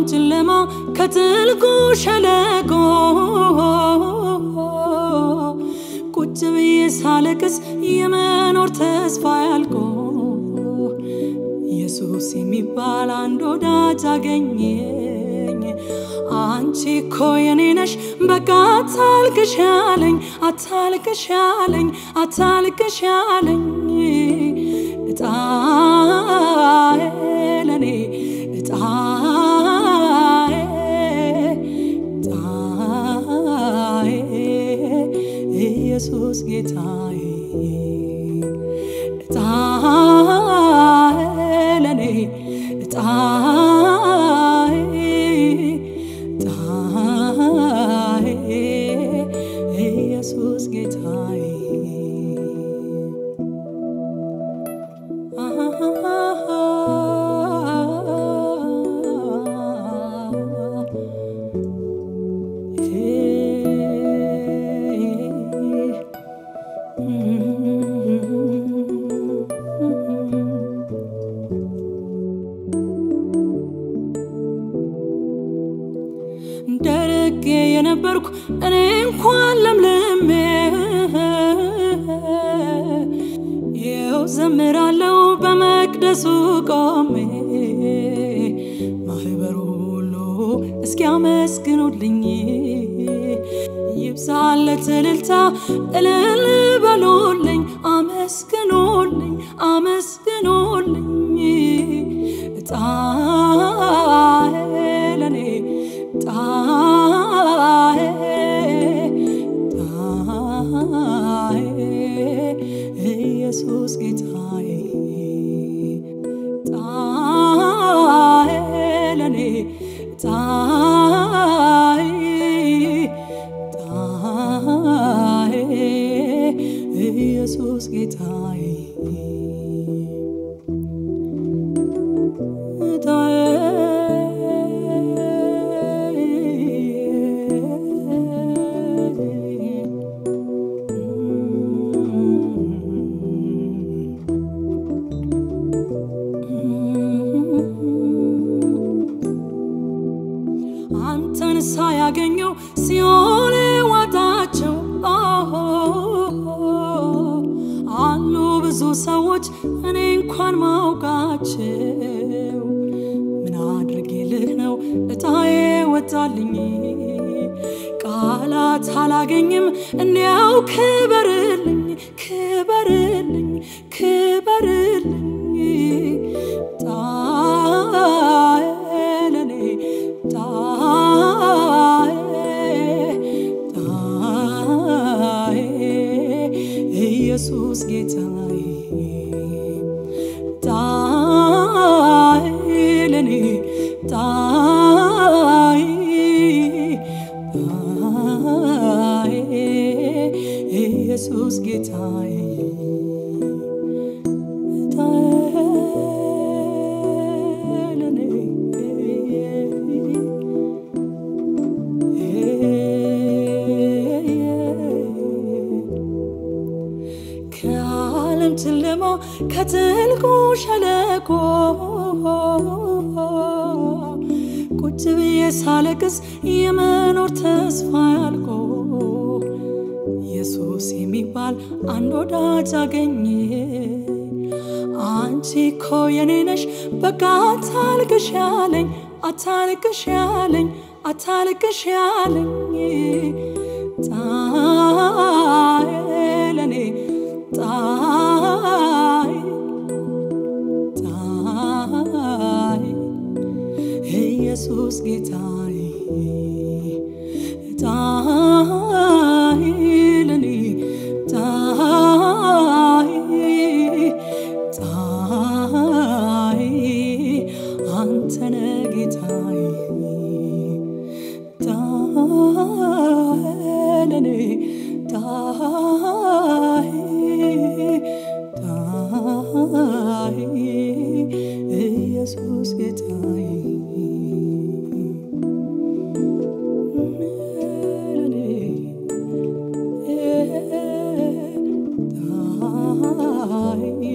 ጨለማ ከጥልቁ ሸለቆ ቁጭ ብዬ ሳለቅስ የመኖር ተስፋ ያልቆ ኢየሱስ የሚባል አንድ ወዳጅ አገኘኝ። አንቺ እኮ የኔ ነሽ በቃ አታልቅሽ ያለኝ አታልቅሽ ያለኝ አታልቅሽ ያለኝ እጣዬ ለኔ እጣዬ እጣዬ ኢየሱስ ጌታዬ እጣዬ ለኔ እጣዬ እጣዬ ኢየሱስ ጌታዬ ደረቄ የነበርኩ እኔ እንኳን ለምልሜ ይኸው ዘምራለው በመቅደሱ ቆሜ ማህበሩ ሁሉ እስኪያመስግኑልኝ ይብዛለት እልልታ እልል በሉልኝ አመስግኑልኝ አመስግኑልኝ እጣዬ ለኔ ጣዬ ጣዬ ኢየሱስ ጌታዬ ጣዬ ለኔ ጣዬ ጣዬ ኢየሱስ ጌታዬ አንተን ሳያገኘው ሲኦል ዋጣቸው አሉ ብዙ ሰዎች እኔ እንኳን ማውቃቸው ምን አድርጌልህ ነው እጣዬ ወጣልኝ ቃላት አላገኝም እንዲያው ክበርልኝ ክበርልኝ ክበርልኝ ጣዬ ለኔ ጣዬ ጣዬ ኢየሱስ ጌታዬ ጣዬ ለኔ ጣዬ ጣዬ ኢየሱስ ጌታዬ ጣዬ ለኔ ከዓለም ጨለማ ከጥልቁ ሸለቆ ቁጭ ብዬ ሳለቅስ የመኖር ተስፋ ያልቆ ኢየሱስ የሚባል አንድ ወዳጅ አገኘ። አንቺ እኮ የኔ ነሽ በቃ አታልቅሽ ያለኝ አታልቅሽ ያለኝ አታልቅሽ ያለኝ ጣዬ ለኔ ጣዬ ጣዬ ኢየሱስ ጌታዬ ጣዬ ለኔ ጣዬ ጣዬ አንተነ ጌታዬ ጣዬ ለኔ ጣዬ ጣዬ ኢየሱስ ጌታዬ ለኔ ጣዬ